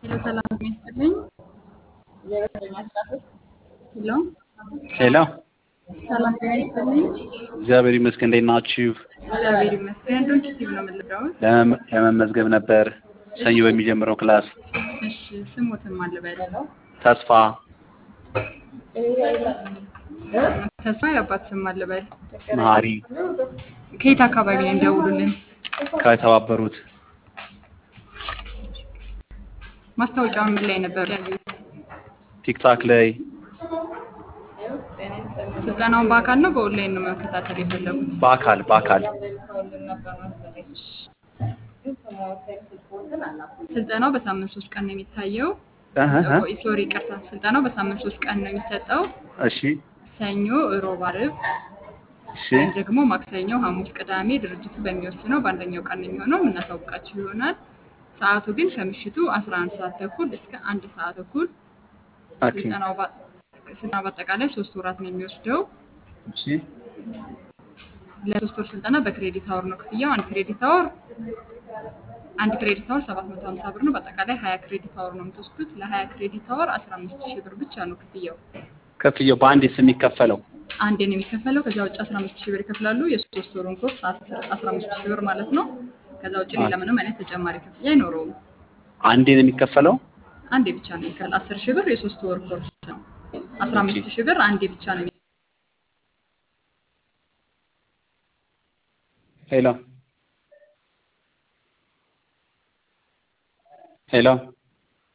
ሄሎ ሰላም ይስጥልኝ። ሄሎ ሄሎ ሰላም ይስጥልኝ። እግዚአብሔር ይመስገን። እንዴት ናችሁ? እግዚአብሔር ይመስገን። ዶንት ቲቭ ነው የምልደውል። ለመ- ለመመዝገብ ነበር ሰኞ በሚጀምረው ክላስ። እሺ ስሙትም አልበል ተስፋ ተስፋ የአባት ስም አልበል። መሀሪ ከየት አካባቢ ነው እንደውሉልን? ከተባበሩት ማስታወቂያውን ምን ላይ ነበር ያዩት? ቲክታክ ላይ ስልጠናውን በአካል ነው በኦንላይን ነው መከታተል የፈለጉት? በአካል በአካል ስልጠናው በሳምንት ሶስት ቀን ነው የሚታየው። እህ እህ። ሶሪ ይቅርታ፣ ስልጠናው በሳምንት ሶስት ቀን ነው የሚሰጠው። እሺ ሰኞ፣ እሮብ፣ ዓርብ እሺ ወይም ደግሞ ማክሰኞ፣ ሐሙስ፣ ቅዳሜ ድርጅቱ በሚወስነው በአንደኛው ቀን ነው የሚሆነው። የምናሳውቃችሁ ይሆናል። ሰዓቱ ግን ከምሽቱ 11 ሰዓት ተኩል እስከ አንድ ሰዓት ተኩል። ኦኬ ስልጠናው በ- ስልጠናው በአጠቃላይ ሶስት ወራት ነው የሚወስደው። እሺ ለሶስት ወር ስልጠና በክሬዲት አወር ነው ክፍያው። አንድ ክሬዲት አወር አንድ ክሬዲት አወር 750 ብር ነው። በአጠቃላይ 20 ክሬዲት አወር ነው የምትወስዱት። ለ20 ክሬዲት አወር 15 ሺህ ብር ብቻ ነው ክፍያው። ክፍያው በአንዴስ የሚከፈለው አንዴ ነው የሚከፈለው። ከዛ ውጭ 15 ሺህ ብር ይከፍላሉ። የሶስት ወሩን ኮርስ 15 ሺህ ብር ማለት ነው። ከዛ ውጭ ሌላ ምንም አይነት ተጨማሪ ክፍያ አይኖረውም። አንዴ ነው የሚከፈለው? አንዴ ብቻ ነው የሚከፍል። 10 ሺህ ብር የሶስት ወር ኮርስ ነው። 15 ሺህ ብር አንዴ ብቻ ነው። ሄሎ ሄሎ